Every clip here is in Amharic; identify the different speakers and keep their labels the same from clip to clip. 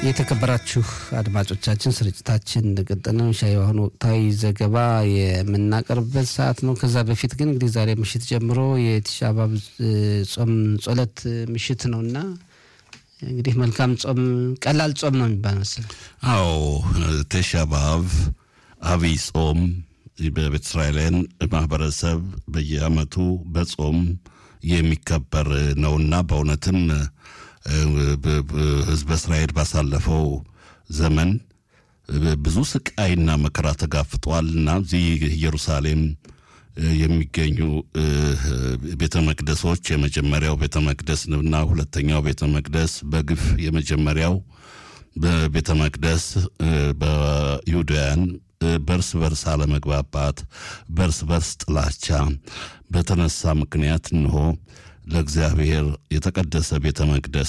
Speaker 1: የተከበራችሁ አድማጮቻችን ስርጭታችን እንደቀጠለ ነው። ሻይ አሁን ወቅታዊ ዘገባ የምናቀርብበት ሰዓት ነው። ከዛ በፊት ግን እንግዲህ ዛሬ ምሽት ጀምሮ የቲሻ አባብ ጾም ጸሎት ምሽት ነው እና እንግዲህ መልካም ጾም፣ ቀላል ጾም ነው የሚባል መሰለኝ።
Speaker 2: አዎ ቲሻ አባብ አብይ ጾም በቤተ እስራኤላውያን ማህበረሰብ በየዓመቱ በጾም የሚከበር ነውና በእውነትም ህዝበ እስራኤል ባሳለፈው ዘመን ብዙ ስቃይና መከራ ተጋፍጧል እና እዚህ ኢየሩሳሌም የሚገኙ ቤተ መቅደሶች የመጀመሪያው ቤተ መቅደስ እና ሁለተኛው ቤተ መቅደስ በግፍ የመጀመሪያው በቤተ መቅደስ በይሁዳውያን በርስ በርስ አለመግባባት፣ በርስ በርስ ጥላቻ በተነሳ ምክንያት እንሆ ለእግዚአብሔር የተቀደሰ ቤተ መቅደስ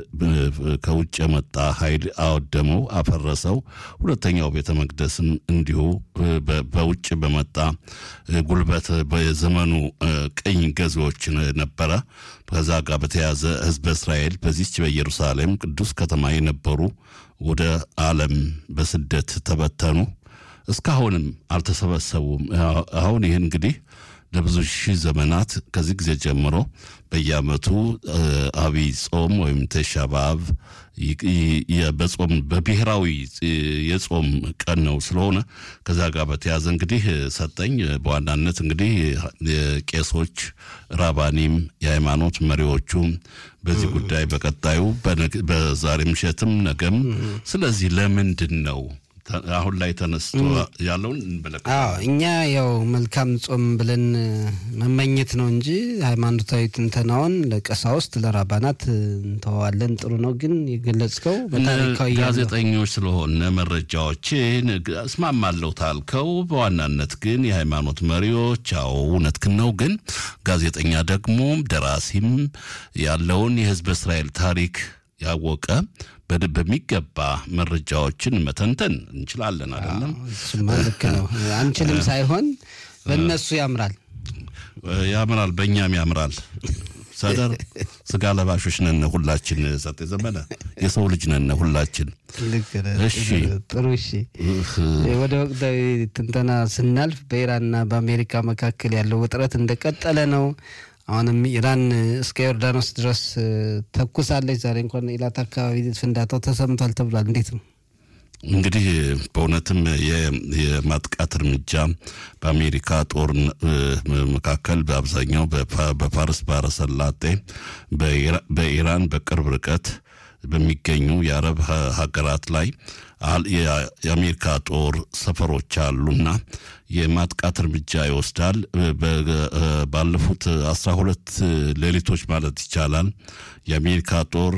Speaker 2: ከውጭ የመጣ ኃይል አወደመው፣ አፈረሰው። ሁለተኛው ቤተ መቅደስም እንዲሁ በውጭ በመጣ ጉልበት በዘመኑ ቅኝ ገዢዎች ነበረ። ከዛ ጋር በተያዘ ህዝበ እስራኤል በዚች በኢየሩሳሌም ቅዱስ ከተማ የነበሩ ወደ ዓለም በስደት ተበተኑ። እስካሁንም አልተሰበሰቡም። አሁን ይህ እንግዲህ ለብዙ ሺህ ዘመናት ከዚህ ጊዜ ጀምሮ በየዓመቱ አብይ ጾም ወይም ቲሻ በአብ በጾም በብሔራዊ የጾም ቀን ነው ስለሆነ ከዛ ጋር በተያዘ እንግዲህ ሰጠኝ በዋናነት እንግዲህ ቄሶች፣ ራባኒም፣ የሃይማኖት መሪዎቹ በዚህ ጉዳይ በቀጣዩ በዛሬ ምሽትም ነገም ስለዚህ ለምንድን ነው አሁን ላይ ተነስቶ ያለውን እንመለከት።
Speaker 1: እኛ ያው መልካም ጾም ብለን መመኘት ነው እንጂ ሃይማኖታዊ ትንተናውን ለቀሳውስት ለራባናት እንተዋለን። ጥሩ ነው ግን የገለጽከው በታሪካዊ
Speaker 2: ጋዜጠኞች ስለሆነ መረጃዎችን እስማማለሁ ታልከው፣ በዋናነት ግን የሃይማኖት መሪዎች አዎ እውነትህን ነው። ግን ጋዜጠኛ ደግሞ ደራሲም ያለውን የህዝበ እስራኤል ታሪክ ያወቀ በሚገባ መረጃዎችን መተንተን እንችላለን። አይደለም?
Speaker 1: እሱማ ልክ ነው። አንችልም ሳይሆን በእነሱ ያምራል
Speaker 2: ያምራል፣ በእኛም ያምራል። ሰደር ስጋ ለባሾች ነን ሁላችን። ሰጥ ዘመነ የሰው ልጅ ነን ሁላችን።
Speaker 1: እሺ ጥሩ። እሺ ወደ ወቅታዊ ትንተና ስናልፍ በኢራንና በአሜሪካ መካከል ያለው ውጥረት እንደቀጠለ ነው። አሁንም ኢራን እስከ ዮርዳኖስ ድረስ ተኩሳለች። ዛሬ እንኳን ኢላት አካባቢ ፍንዳታው ተሰምቷል ተብሏል። እንዴት ነው
Speaker 2: እንግዲህ በእውነትም የማጥቃት እርምጃ በአሜሪካ ጦር መካከል በአብዛኛው በፋርስ ባህረ ሰላጤ በኢራን በቅርብ ርቀት በሚገኙ የአረብ ሀገራት ላይ የአሜሪካ ጦር ሰፈሮች አሉና የማጥቃት እርምጃ ይወስዳል። ባለፉት አስራ ሁለት ሌሊቶች ማለት ይቻላል የአሜሪካ ጦር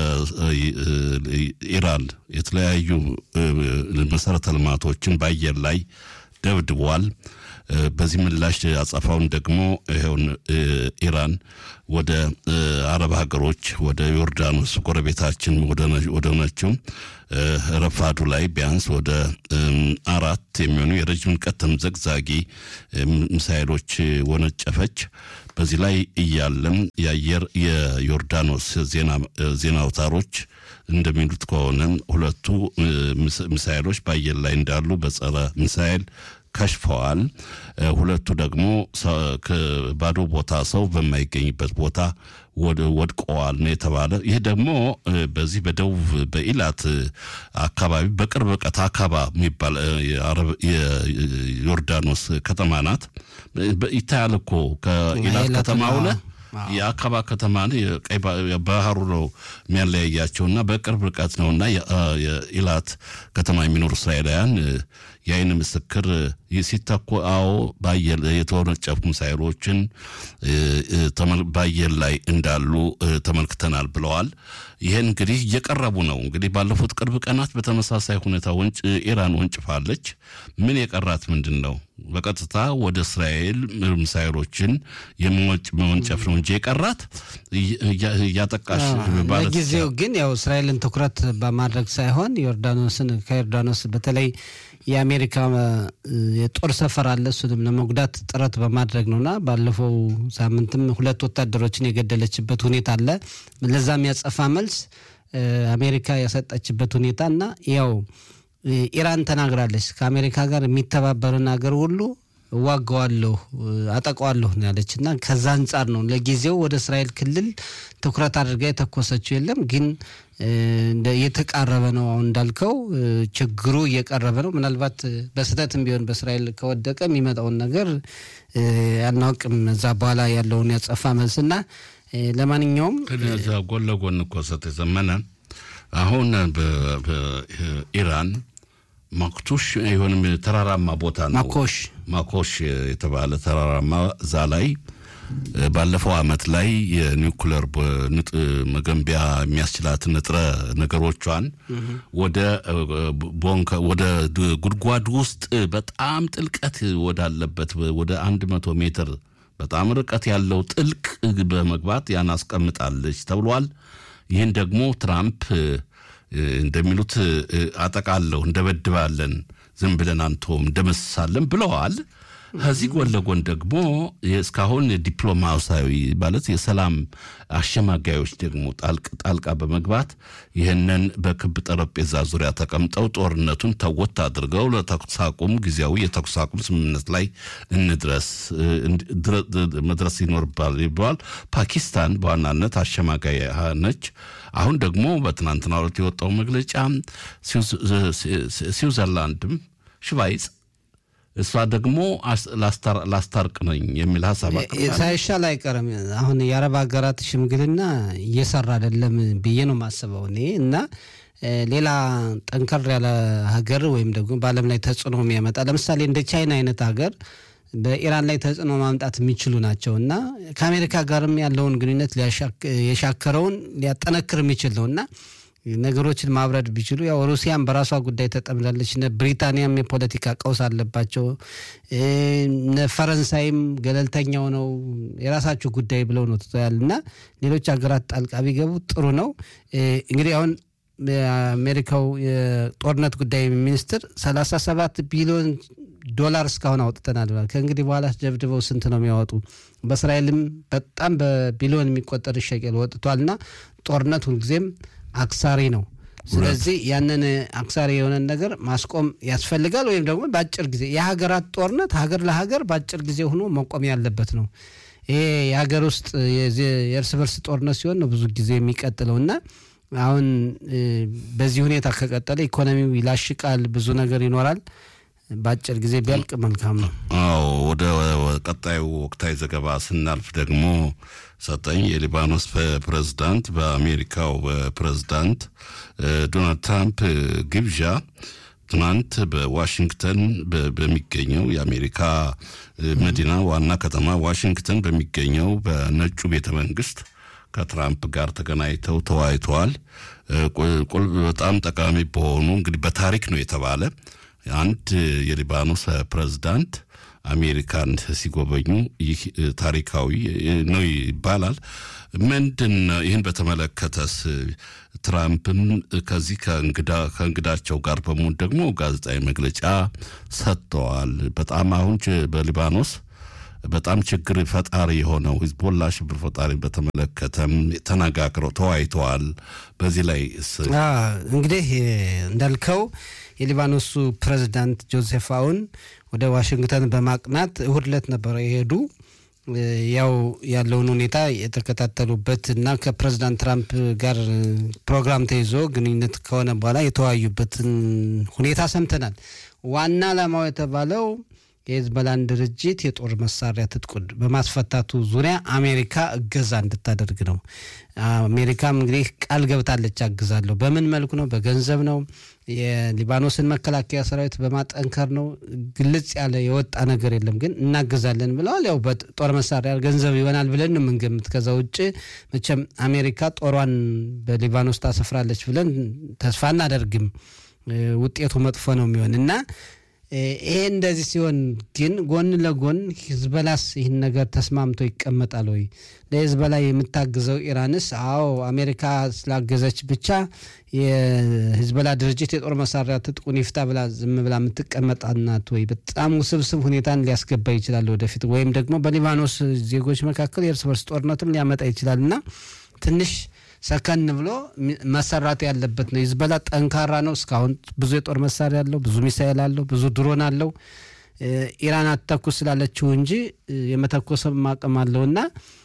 Speaker 2: በኢራን የተለያዩ መሰረተ ልማቶችን በአየር ላይ ደብድቧል። በዚህ ምላሽ አጸፋውን ደግሞ ይኸውን ኢራን ወደ አረብ ሀገሮች ወደ ዮርዳኖስ ጎረቤታችን ወደ ሆነችው ረፋዱ ላይ ቢያንስ ወደ አራት የሚሆኑ የረጅም ርቀት ተምዘግዛጊ ሚሳይሎች ወነጨፈች። በዚህ ላይ እያለም የአየር የዮርዳኖስ ዜና አውታሮች እንደሚሉት ከሆነ ሁለቱ ሚሳይሎች በአየር ላይ እንዳሉ በጸረ ሚሳይል ከሽፈዋል። ሁለቱ ደግሞ ባዶ ቦታ ሰው በማይገኝበት ቦታ ወድቀዋል ነው የተባለ። ይህ ደግሞ በዚህ በደቡብ በኢላት አካባቢ በቅርብ ርቀት አካባ የሚባል የዮርዳኖስ ከተማ ናት። ይታያል እኮ ከኢላት ከተማ ሁለ የአካባ ከተማ ቀይ ባህሩ ነው የሚያለያያቸውና በቅርብ ርቀት ነውና የኢላት ከተማ የሚኖሩ እስራኤላውያን የአይን ምስክር ሲተኩ አዎ በአየር የተወነጨፉ ሚሳይሎችን በአየር ላይ እንዳሉ ተመልክተናል ብለዋል። ይህን እንግዲህ እየቀረቡ ነው። እንግዲህ ባለፉት ቅርብ ቀናት በተመሳሳይ ሁኔታ ኢራን ወንጭፋለች። ምን የቀራት ምንድን ነው? በቀጥታ ወደ እስራኤል ሚሳይሎችን የመወንጨፍ ነው እንጂ የቀራት እያጠቃሽ
Speaker 1: ለጊዜው ግን ያው እስራኤልን ትኩረት በማድረግ ሳይሆን ዮርዳኖስን ከዮርዳኖስ በተለይ የአሜሪካ የጦር ሰፈር አለ። እሱንም ለመጉዳት ጥረት በማድረግ ነውና ባለፈው ሳምንትም ሁለት ወታደሮችን የገደለችበት ሁኔታ አለ። ለዛ የሚያጸፋ መልስ አሜሪካ ያሰጠችበት ሁኔታ እና ያው ኢራን ተናግራለች ከአሜሪካ ጋር የሚተባበርን ሀገር ሁሉ እዋጋዋለሁ አጠቃዋለሁ ነው ያለች እና ከዛ አንጻር ነው ለጊዜው ወደ እስራኤል ክልል ትኩረት አድርጋ የተኮሰችው የለም ግን እየተቃረበ ነው አሁን እንዳልከው ችግሩ እየቀረበ ነው ምናልባት በስህተትም ቢሆን በእስራኤል ከወደቀ የሚመጣውን ነገር አናውቅም እዛ በኋላ ያለውን ያጸፋ መልስና ለማንኛውም
Speaker 2: ከዛ ጎን ለጎን እኮ ሰጥ የዘመነ አሁን በኢራን ማክቱሽ የሆንም ተራራማ ቦታ ነው
Speaker 1: ማኮሽ
Speaker 2: ማኮሽ የተባለ ተራራማ እዛ ላይ ባለፈው አመት ላይ የኒውክለር መገንቢያ የሚያስችላት ንጥረ ነገሮቿን ወደ ቦንከ ወደ ጉድጓድ ውስጥ በጣም ጥልቀት ወዳለበት ወደ አንድ መቶ ሜትር በጣም ርቀት ያለው ጥልቅ በመግባት ያን አስቀምጣለች ተብሏል። ይህን ደግሞ ትራምፕ እንደሚሉት አጠቃለሁ እንደበድባለን፣ ዝም ብለን አንተውም እንደመስሳለን ብለዋል። ከዚህ ጎን ለጎን ደግሞ እስካሁን ዲፕሎማሲያዊ ማለት የሰላም አሸማጋዮች ደግሞ ጣልቃ በመግባት ይህንን በክብ ጠረጴዛ ዙሪያ ተቀምጠው ጦርነቱን ተወት አድርገው ለተኩስ አቁም ጊዜያዊ የተኩስ አቁም ስምምነት ላይ እንድረስ መድረስ ይኖርባል ይባል። ፓኪስታን በዋናነት አሸማጋይ ነች። አሁን ደግሞ በትናንትናው ዕለት የወጣው መግለጫ ስዊዘርላንድም ሽቫይጽ እሷ ደግሞ ላስታርቅ ነኝ የሚል ሀሳብ
Speaker 1: ሳይሻል አይቀርም። አሁን የአረብ ሀገራት ሽምግልና እየሰራ አይደለም ብዬ ነው የማስበው እኔ እና ሌላ ጠንከር ያለ ሀገር ወይም ደግሞ በዓለም ላይ ተጽዕኖ የሚያመጣ ለምሳሌ እንደ ቻይና አይነት ሀገር በኢራን ላይ ተጽዕኖ ማምጣት የሚችሉ ናቸው እና ከአሜሪካ ጋርም ያለውን ግንኙነት የሻከረውን ሊያጠነክር የሚችል ነው እና ነገሮችን ማብረድ ቢችሉ ያው ሩሲያም በራሷ ጉዳይ ተጠምዳለች። እነ ብሪታንያም የፖለቲካ ቀውስ አለባቸው። እነ ፈረንሳይም ገለልተኛው ነው የራሳችሁ ጉዳይ ብለው ነው ትተዋል እና ሌሎች ሀገራት ጣልቃ ቢገቡ ጥሩ ነው። እንግዲህ አሁን የአሜሪካው የጦርነት ጉዳይ ሚኒስትር ሰላሳ ሰባት ቢሊዮን ዶላር እስካሁን አውጥተናል ብሏል። ከእንግዲህ በኋላ ደብድበው ስንት ነው የሚያወጡ? በእስራኤልም በጣም በቢሊዮን የሚቆጠር ሸቀል ወጥቷልና ጦርነት ሁልጊዜም አክሳሪ ነው። ስለዚህ ያንን አክሳሪ የሆነን ነገር ማስቆም ያስፈልጋል። ወይም ደግሞ በአጭር ጊዜ የሀገራት ጦርነት ሀገር ለሀገር በአጭር ጊዜ ሆኖ መቆም ያለበት ነው። ይሄ የሀገር ውስጥ የእርስ በርስ ጦርነት ሲሆን ነው ብዙ ጊዜ የሚቀጥለው እና አሁን በዚህ ሁኔታ ከቀጠለ ኢኮኖሚው ይላሽቃል፣ ብዙ ነገር ይኖራል። በአጭር ጊዜ ቢያልቅ መልካም ነው።
Speaker 2: አዎ ወደ ቀጣዩ ወቅታዊ ዘገባ ስናልፍ ደግሞ ሰጠኝ የሊባኖስ ፕሬዝዳንት በአሜሪካው ፕሬዝዳንት ዶናልድ ትራምፕ ግብዣ ትናንት በዋሽንግተን በሚገኘው የአሜሪካ መዲና ዋና ከተማ ዋሽንግተን በሚገኘው በነጩ ቤተ መንግስት ከትራምፕ ጋር ተገናኝተው ተወያይተዋል። በጣም ጠቃሚ በሆኑ እንግዲህ በታሪክ ነው የተባለ አንድ የሊባኖስ ፕሬዝዳንት አሜሪካን ሲጎበኙ ይህ ታሪካዊ ነው ይባላል። ምንድን ይህን በተመለከተስ ትራምፕም ከዚህ ከእንግዳቸው ጋር በመሆን ደግሞ ጋዜጣዊ መግለጫ ሰጥተዋል። በጣም አሁን በሊባኖስ በጣም ችግር ፈጣሪ የሆነው ሂዝቦላ ሽብር ፈጣሪ በተመለከተም ተነጋግረው ተወያይተዋል። በዚህ ላይ
Speaker 1: እንግዲህ እንዳልከው የሊባኖሱ ፕሬዚዳንት ጆዜፍ አውን ወደ ዋሽንግተን በማቅናት እሁድ ዕለት ነበረ የሄዱ ያው ያለውን ሁኔታ የተከታተሉበት እና ከፕሬዚዳንት ትራምፕ ጋር ፕሮግራም ተይዞ ግንኙነት ከሆነ በኋላ የተወያዩበትን ሁኔታ ሰምተናል። ዋና ዓላማው የተባለው የሂዝቦላን ድርጅት የጦር መሳሪያ ትጥቁን በማስፈታቱ ዙሪያ አሜሪካ እገዛ እንድታደርግ ነው። አሜሪካም እንግዲህ ቃል ገብታለች፣ አግዛለሁ። በምን መልኩ ነው? በገንዘብ ነው። የሊባኖስን መከላከያ ሰራዊት በማጠንከር ነው። ግልጽ ያለ የወጣ ነገር የለም፣ ግን እናግዛለን ብለዋል። ያው በጦር መሳሪያ ገንዘብ ይሆናል ብለን ነው የምንገምት። ከዛ ውጭ መቼም አሜሪካ ጦሯን በሊባኖስ ታሰፍራለች ብለን ተስፋ እናደርግም። ውጤቱ መጥፎ ነው የሚሆን እና ይሄ እንደዚህ ሲሆን ግን ጎን ለጎን ሂዝበላስ ይህን ነገር ተስማምቶ ይቀመጣል ወይ? ለሂዝበላ የምታግዘው ኢራንስ? አዎ አሜሪካ ስላገዘች ብቻ የሂዝበላ ድርጅት የጦር መሳሪያ ትጥቁን ይፍታ ብላ ዝም ብላ የምትቀመጥ ናት ወይ? በጣም ውስብስብ ሁኔታን ሊያስገባ ይችላል ወደፊት። ወይም ደግሞ በሊባኖስ ዜጎች መካከል የእርስ በርስ ጦርነትም ሊያመጣ ይችላል እና ትንሽ ሰከን ብሎ መሰራት ያለበት ነው። ሂዝቦላ ጠንካራ ነው። እስካሁን ብዙ የጦር መሳሪያ አለው፣ ብዙ ሚሳኤል አለው፣ ብዙ ድሮን አለው። ኢራን አትተኩስ ስላለችው እንጂ የመተኮስም አቅም አለው እና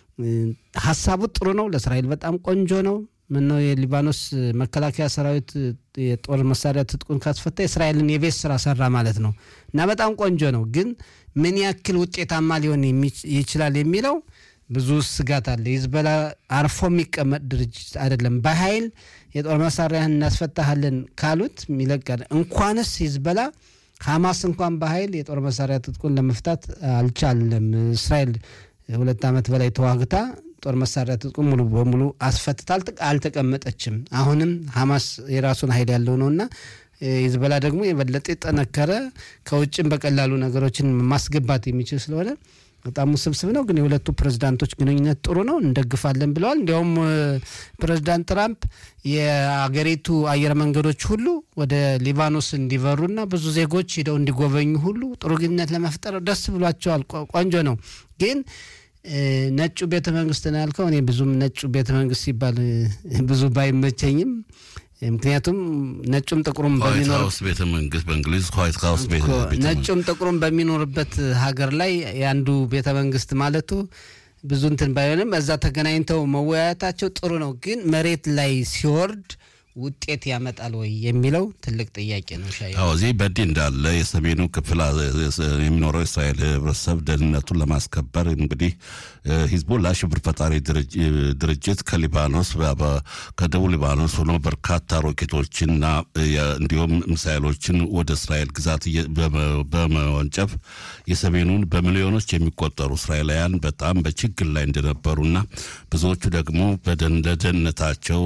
Speaker 1: ሀሳቡ ጥሩ ነው። ለእስራኤል በጣም ቆንጆ ነው። ምነው የሊባኖስ መከላከያ ሰራዊት የጦር መሳሪያ ትጥቁን ካስፈታ የእስራኤልን የቤት ስራ ሰራ ማለት ነው እና በጣም ቆንጆ ነው። ግን ምን ያክል ውጤታማ ሊሆን ይችላል የሚለው ብዙ ስጋት አለ። ሂዝቦላ አርፎ የሚቀመጥ ድርጅት አይደለም። በኃይል የጦር መሳሪያህን እናስፈታሃለን ካሉት ይለቃል። እንኳንስ ሂዝቦላ ሐማስ እንኳን በኃይል የጦር መሳሪያ ትጥቁን ለመፍታት አልቻለም። እስራኤል ሁለት ዓመት በላይ ተዋግታ ጦር መሳሪያ ትጥቁን ሙሉ በሙሉ አስፈትታ አልተቀመጠችም። አሁንም ሐማስ የራሱን ኃይል ያለው ነውና ሂዝቦላ ደግሞ የበለጠ የጠነከረ ከውጭም በቀላሉ ነገሮችን ማስገባት የሚችል ስለሆነ በጣም ውስብስብ ነው። ግን የሁለቱ ፕሬዝዳንቶች ግንኙነት ጥሩ ነው፣ እንደግፋለን ብለዋል። እንዲያውም ፕሬዝዳንት ትራምፕ የአገሪቱ አየር መንገዶች ሁሉ ወደ ሊባኖስ እንዲበሩና ብዙ ዜጎች ሂደው እንዲጎበኙ ሁሉ ጥሩ ግንኙነት ለመፍጠር ደስ ብሏቸዋል። ቆንጆ ነው። ግን ነጩ ቤተ መንግስት ነው ያልከው። እኔ ብዙም ነጩ ቤተ መንግስት ሲባል ብዙ ባይመቸኝም ምክንያቱም ነጩም ጥቁሩም በሚኖር
Speaker 2: ቤተ መንግስት በእንግሊዝ ዋይት ሀውስ
Speaker 1: ነጩም ጥቁሩም በሚኖርበት ሀገር ላይ የአንዱ ቤተ መንግስት ማለቱ ብዙ እንትን ባይሆንም እዛ ተገናኝተው መወያየታቸው ጥሩ ነው። ግን መሬት ላይ ሲወርድ ውጤት ያመጣል ወይ የሚለው ትልቅ ጥያቄ ነው። ሻ
Speaker 2: እዚህ በእንዲህ እንዳለ የሰሜኑ ክፍል የሚኖረው የእስራኤል ህብረተሰብ ደህንነቱን ለማስከበር እንግዲህ ሂዝቦላ ሽብር ፈጣሪ ድርጅት ከሊባኖስ ከደቡብ ሊባኖስ ሆኖ በርካታ ሮኬቶችንና እንዲሁም ሚሳይሎችን ወደ እስራኤል ግዛት በመወንጨፍ የሰሜኑን በሚሊዮኖች የሚቆጠሩ እስራኤላውያን በጣም በችግር ላይ እንደነበሩና ብዙዎቹ ደግሞ ለደህንነታቸው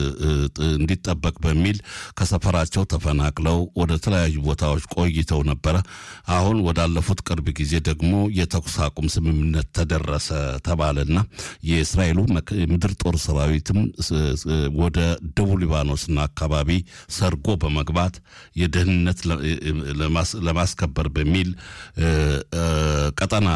Speaker 2: እንዲጠበቅ በሚል ከሰፈራቸው ተፈናቅለው ወደ ተለያዩ ቦታዎች ቆይተው ነበረ። አሁን ወዳለፉት ቅርብ ጊዜ ደግሞ የተኩስ አቁም ስምምነት ተደረሰ ተባለና የእስራኤሉ ምድር ጦር ሰራዊትም ወደ ደቡብ ሊባኖስና አካባቢ ሰርጎ በመግባት የደህንነት ለማስከበር በሚል ቀጠና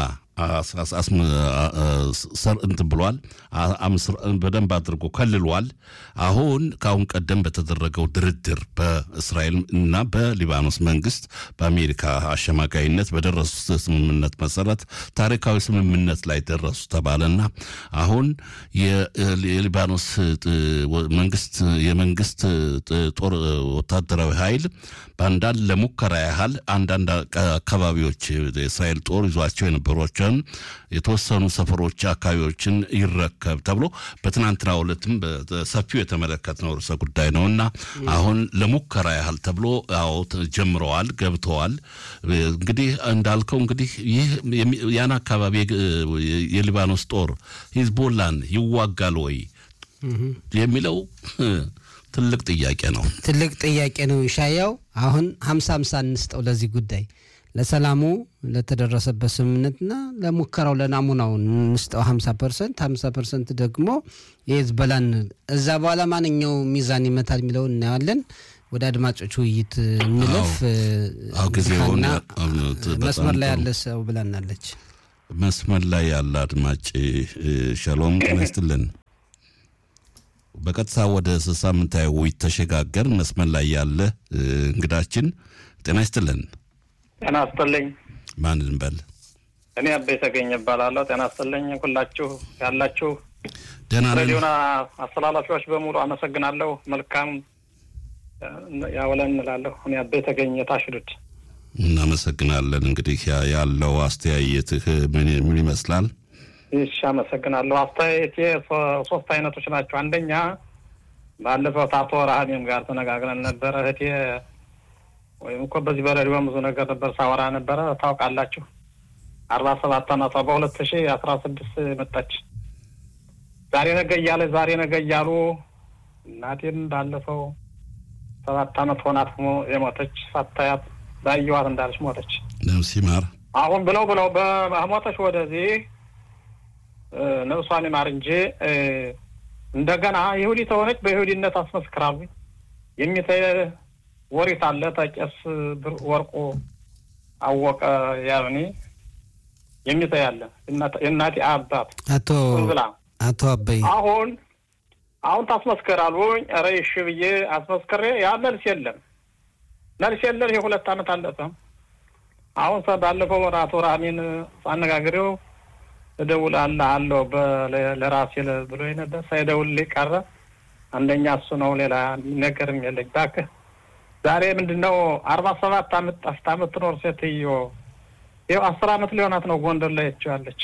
Speaker 2: እንትን ብሏል። በደንብ አድርጎ ከልሏል። አሁን ከአሁን ቀደም በተደረገው ድርድር በእስራኤል እና በሊባኖስ መንግስት በአሜሪካ አሸማጋይነት በደረሱት ስምምነት መሰረት ታሪካዊ ስምምነት ላይ ደረሱ ተባለና አሁን የሊባኖስ መንግስት የመንግስት ጦር ወታደራዊ ኃይል በአንዳንድ ለሙከራ ያህል አንዳንድ አካባቢዎች የእስራኤል ጦር ይዟቸው የነበሯቸውን የተወሰኑ ሰፈሮች አካባቢዎችን ይረከብ ተብሎ በትናንትናው ዕለትም በሰፊው የተመለከትነው ርዕሰ ጉዳይ ነው እና አሁን ለሙከራ ያህል ተብሎ አዎ ጀምረዋል፣ ገብተዋል። እንግዲህ እንዳልከው እንግዲህ ይህ ያን አካባቢ የሊባኖስ ጦር ሂዝቦላን ይዋጋል ወይ የሚለው ትልቅ ጥያቄ ነው።
Speaker 1: ትልቅ ጥያቄ ነው። ሻያው አሁን ሀምሳ ሀምሳ እንስጠው ለዚህ ጉዳይ ለሰላሙ ለተደረሰበት ስምምነትና ለሙከራው ለናሙናው እንስጠው ሀምሳ ፐርሰንት ሀምሳ ፐርሰንት ደግሞ የሂዝቦላን እዛ በኋላ ማንኛው ሚዛን ይመታል የሚለውን እናየዋለን። ወደ አድማጮች ውይይት እንለፍ።
Speaker 2: ጊዜውን
Speaker 1: መስመር ላይ ያለ ሰው ብላናለች።
Speaker 2: መስመር ላይ ያለ አድማጭ ሸሎም ጤና ይስጥልን። በቀጥታ ወደ ሳምንታዊ ውይይት ተሸጋገር። መስመር ላይ ያለ እንግዳችን ጤና ይስጥልን።
Speaker 3: ጤና ይስጥልኝ።
Speaker 2: ማን እንበል?
Speaker 3: እኔ አቤ ተገኘ እባላለሁ። ጤና ይስጥልኝ ሁላችሁ ያላችሁ
Speaker 2: ደህና ነን።
Speaker 3: ሬዲዮና አስተላላፊዎች በሙሉ አመሰግናለሁ። መልካም ያውለን እንላለሁ። እኔ አቤ ተገኘ ታሽዱት
Speaker 2: እናመሰግናለን። እንግዲህ ያለው አስተያየትህ ምን ይመስላል?
Speaker 3: እሺ፣ አመሰግናለሁ። አስተያየቴ ሶስት አይነቶች ናቸው። አንደኛ ባለፈው አቶ ረሃሜም ጋር ተነጋግረን ነበረ። እህቴ ወይም እኮ በዚህ በሬዲዮ ብዙ ነገር ነበር ሳወራ ነበረ። ታውቃላችሁ፣ አርባ ሰባት አመቷ በሁለት ሺ አስራ ስድስት መጣች። ዛሬ ነገ እያለ ዛሬ ነገ እያሉ እናቴን ባለፈው ሰባት አመት ሆናት የሞተች ሳታያት ባየዋት እንዳለች ሞተች።
Speaker 2: ነፍስ ይማር።
Speaker 3: አሁን ብለው ብለው በሞተች ወደዚህ ነብሷን ይማር እንጂ እንደገና ይሁዲ ተሆነች በይሁዲነት አስመስክራሉ። የሚተ ወሪት አለ ተቄስ ወርቁ አወቀ ያብኒ የሚተ ያለ የእናቴ አባት
Speaker 1: አቶ
Speaker 3: ብላ
Speaker 1: አቶ አበይ
Speaker 3: አሁን አሁን ታስመስከራሉኝ። ኧረ እሺ ብዬ አስመስክሬ ያ መልስ የለም መልስ የለም። የሁለት ዓመት አለፈ። አሁን ባለፈው ወር አቶ ራሚን ሳነጋግሬው እደውላለሁ አለው ለራሴ ብሎ ነበር። ሳይደውልልኝ ቀረ። አንደኛ እሱ ነው፣ ሌላ ነገርም የለኝ። እባክህ ዛሬ ምንድን ነው አርባ ሰባት አመት ጠፍታ የምትኖር ሴትዮ ይኸው አስር አመት ሊሆናት ነው ጎንደር ላይ ያለች።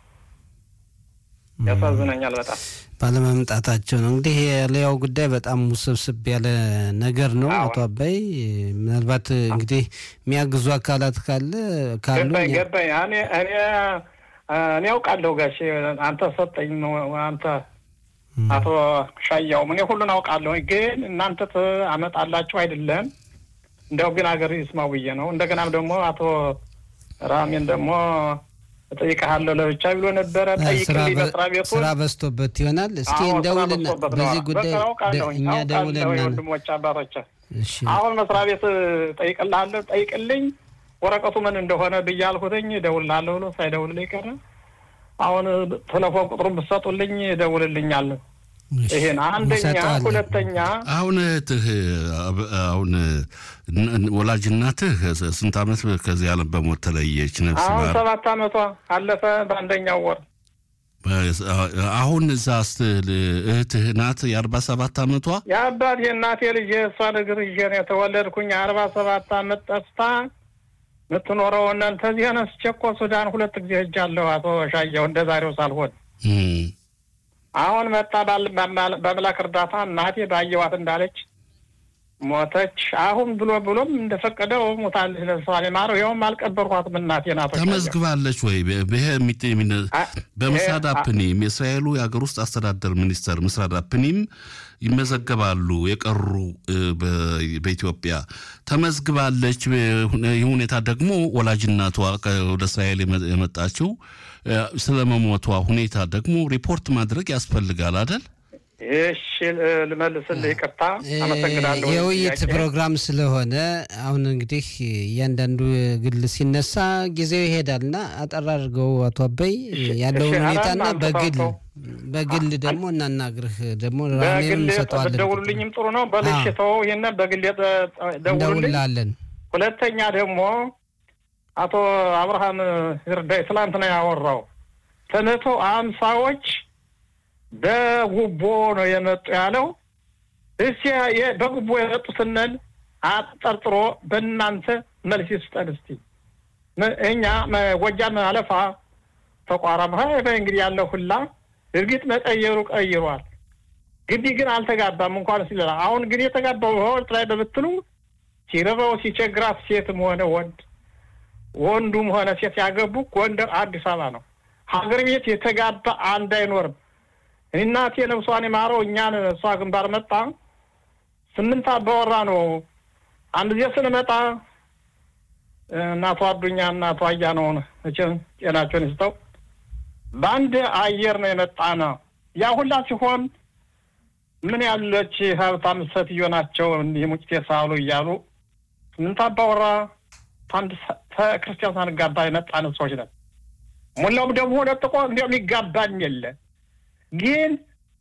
Speaker 3: ያሳዝነኛል በጣም
Speaker 1: ባለመምጣታቸው ነው። እንግዲህ የሌላው ጉዳይ በጣም ውስብስብ ያለ ነገር ነው። አቶ አባይ ምናልባት እንግዲህ የሚያግዙ አካላት ካለ ካሉ
Speaker 3: ገባኝ ገባኝ። እኔ እኔ እኔ አውቃለሁ ጋሼ አንተ ሰጠኝ ነው አንተ አቶ ሻያው እኔ ሁሉን አውቃለሁ። ግን እናንተ አመጣላችሁ አይደለም እንደው ግን ሀገር ይስማው ብዬ ነው። እንደገናም ደግሞ አቶ ራሜን ደግሞ እጠይቅሃለሁ ለብቻ ብሎ ነበረ። ጠይቅልኝ መስሪያ ቤቱን
Speaker 1: ስራ በዝቶበት ይሆናል። እስኪ እንደውልና በዚህ ጉዳይ እኛ ደውልና
Speaker 3: ወንድሞች አባቶች አሁን መስሪያ ቤት ጠይቅልሃለሁ ጠይቅልኝ ወረቀቱ ምን እንደሆነ ብዬ አልኩትኝ እደውልልሃለሁ ብሎ ሳይደውልልኝ ቀረ። አሁን ቴሌፎን ቁጥሩን ብትሰጡልኝ እደውልልኛል። ይሄን አንደኛ። ሁለተኛ
Speaker 2: አሁን እህትህ አሁን ወላጅ እናትህ ስንት ዓመት ከዚህ ዓለም በሞት ተለየች? ነፍስ
Speaker 3: አሁን ሰባት ዓመቷ አለፈ በአንደኛው ወር።
Speaker 2: አሁን እዛ ስትል እህትህ ናት የአርባ ሰባት ዓመቷ
Speaker 3: የአባት የእናቴ ልጅ የእሷ እግር ይዤ ነው የተወለድኩኝ። አርባ ሰባት ዓመት ጠፍታ የምትኖረው እናንተ እዚህ አነስቼ እኮ ሱዳን ሁለት ጊዜ ሄጃለሁ። አቶ ሻየው እንደ ዛሬው ሳልሆን አሁን መጣ በአምላክ እርዳታ እናቴ ባየዋት እንዳለች ሞተች። አሁን ብሎ ብሎም እንደፈቀደው ሞታለች። ለምሳሌ ማረው ይኸውም አልቀበርኳትም። እናቴ ናቶ
Speaker 2: ተመዝግባለች ወይ? ይሄ በምስራድ አፕኒም የእስራኤሉ የሀገር ውስጥ አስተዳደር ሚኒስተር ምስራድ አፕኒም ይመዘገባሉ። የቀሩ በኢትዮጵያ ተመዝግባለች። ይህ ሁኔታ ደግሞ ወላጅናቷ ወደ እስራኤል የመጣችው ስለ መሞቷ ሁኔታ ደግሞ ሪፖርት ማድረግ ያስፈልጋል አደል?
Speaker 3: እሺ ልመልስልህ፣ ይቅርታ አመሰግናለሁ።
Speaker 1: የውይይት ፕሮግራም ስለሆነ አሁን እንግዲህ እያንዳንዱ ግል ሲነሳ ጊዜው ይሄዳልና አጠር አድርገው አቶ አበይ ያለውን ሁኔታና በግል በግል ደግሞ እናናግርህ ደግሞ ራሜን እንሰጠዋለን።
Speaker 3: ደውሉልኝም ጥሩ ነው። በልሽ ተወው፣ ይሄን በግል
Speaker 1: እንደውላለን።
Speaker 3: ሁለተኛ ደግሞ አቶ አብርሃም ይርዳይ ትላንትና ያወራው ከመቶ አምሳዎች በጉቦ ነው የመጡ ያለው። እስኪ በጉቦ የመጡትነን አጠርጥሮ በእናንተ መልስ ይስጠን እስቲ። እኛ ጎጃም አለፋ ተቋራም እንግዲህ ያለው ሁላ እርግጥ መቀየሩ ቀይሯል። ግቢ ግን አልተጋባም እንኳን ሲለላ አሁን ግን የተጋባው በወቅት ላይ በብትሉ ሲረበው ሲቸግራት ሴትም ሆነ ወንድ ወንዱም ሆነ ሴት ያገቡ ጎንደር አዲስ አበባ ነው። ሀገር ቤት የተጋባ አንድ አይኖርም። እናቴ ነብሷን የማረው እኛን እሷ ግንባር መጣ ስምንት አባወራ ነው። አንድ ጊዜ ስንመጣ እናቷ አዱኛ እናቷ አያ ነው መቼም ጤናቸውን ይስጠው። በአንድ አየር ነው የመጣ ነው። ያ ሁላ ሲሆን ምን ያለች ሀብታም ሴትዮ ናቸው እንዲህ ሙጭቴ ሳሉ እያሉ ስምንት አባወራ አንድ ክርስቲያን ሳንጋባ የመጣን ሰዎች ነን። ሙላውም ደግሞ ለጥቆ እንዲያውም ይጋባኝ የለ ግን